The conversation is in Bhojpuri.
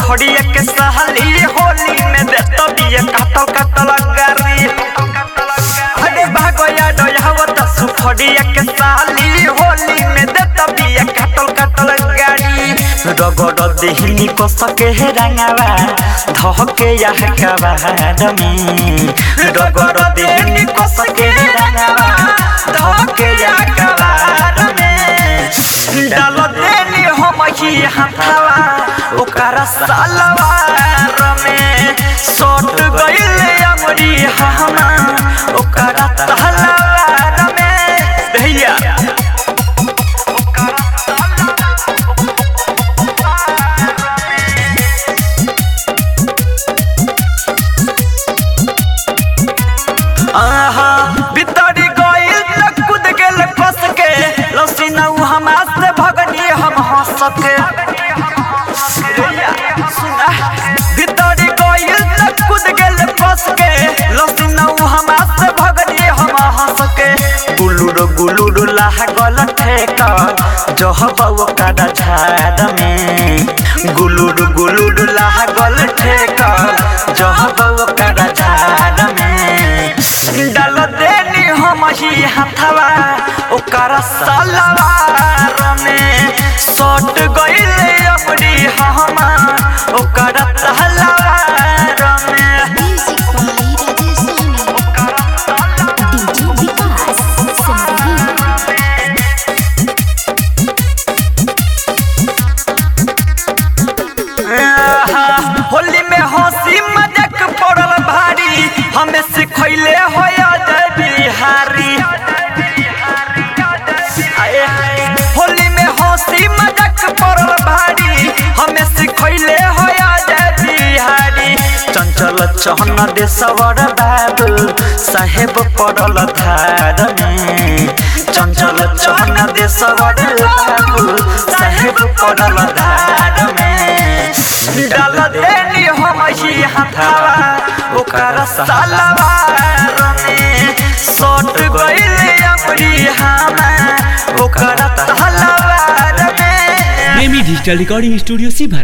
सुखड़िया के सहली होली में देत बिया काटल काटल गारी अरे भागया डयावत सुखड़िया के सहली होली में देत बिया काटल काटल गाड़ी रगड़ देहनी को सके है रंगावा धहके या कबार में रगड़ देहनी को सके है रंगावा धहके या कबार में डाल देनी हम ही हथवा ओकरा सलवार में सोट गइल अमरी हमा ओकरा तहलवार में भैया आहा बितरी गइल त कूद गेल फस के लसीनऊ हमार से भगनी हम हंस के सुना बितरी गइल त कूद गेल फस के लसीनऊ हमार से भगनी हम हंस के गुलुर गुलुर लागल ठेका जहबौ कादा झाड़ में गुलुर गुलुर लागल ठेका जहबौ कादा झाड़ में डाल देनी हम ही हथवा ओकर सलवार में सट गइल अपनी हमा ओकर तहलवार में Music by Rajesh Soni. DJ Vikas Singh. आहा, होली में हंसी मजाक पड़ल भारी हमें सिखैले हो जय बिहारी आए हाय, होली में हंसी मजाक पड़ल भारी हमें सिखैले हो जय बिहारी चंचल चहन देशवर बाबू साहेब पड़ल धार में चंचल चहन देशवर बाबू साहेब पड़ल धार में डाल देनी हम ही हथवा ओकर सलवार में सट गइल अपनी हमा ओकर तलवार में प्रेमी डिजिटल रिकॉर्डिंग स्टूडियो सीभर